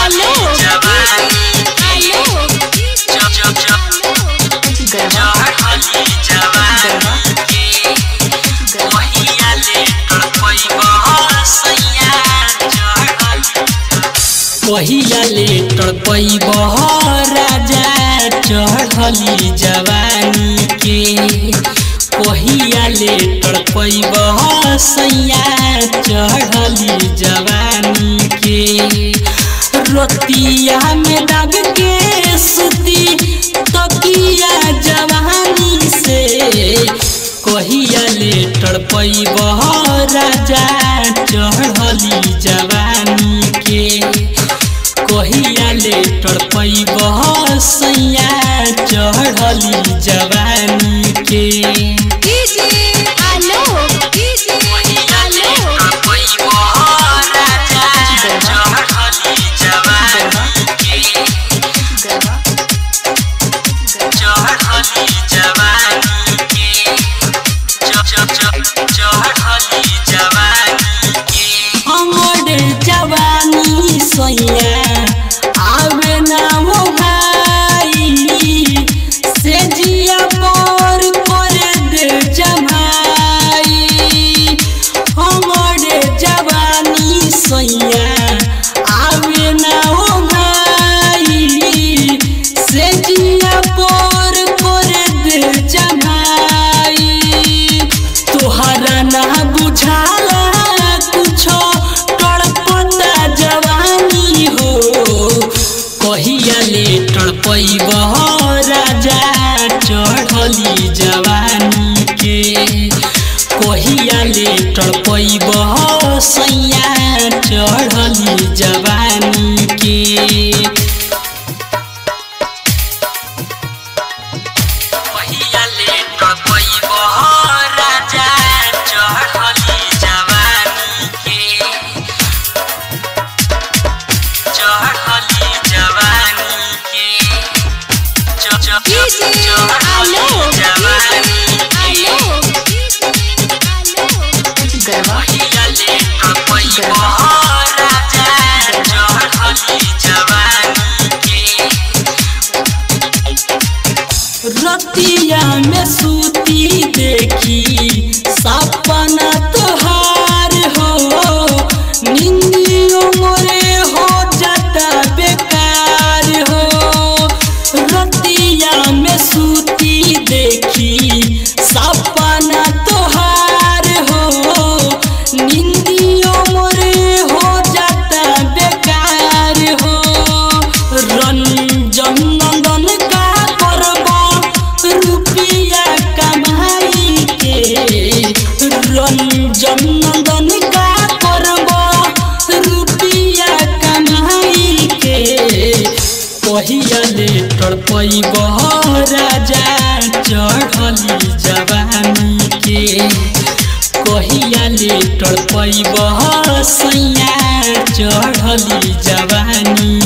आलोक आलोक गरबा गरबा गरबा पहिया लेटर पैब राजा चढ़ली जवानी के पहिया लेटर पैब सैया चढ़ली जवानी के रतिया में दब के सुती तकिया जवानी से कहिया लेटर पैब राजा चढ़ली जवानी के कहिया लेटर पैब सैया चढ़ली जवानी के आलोक आलोक गरबा हमर जवानी सैया आवे ना हो भाई से जिया पर करे दे जमाई हमर जवानी सैया आवे ना हो भाई से जिया पर करे दे जमाई तोहरा ना बुझाला कुछो तड़पता जवानी हो कहिया ले तड़पैब राजा चढ़ली जवानी के कहिया ले तड़पैब सैया चढ़ली जवानी के पहिया लेटर पैब राजा चढ़ली जवानी के चढ़ली जवानी के चढ़ली जवानी के गरबा पहिया लेटर पैब राजा चढ़ली जवानी के रतिया में सूती देखी सपना तोहार हो निंदियों मोरे हो जाता बेकार हो रतिया में सूती देखी सपना तोहार हो निंदियों मोरे हो जाता बेकार हो रंजन नंदन का करबा रुपिया कमाई के रंजन नंदन का करबा रुपिया कमाई के पहिया लेटर पैब राजा चढ़ली जवानी के कहिया लेटर पैब सैया चढ़ली जवानी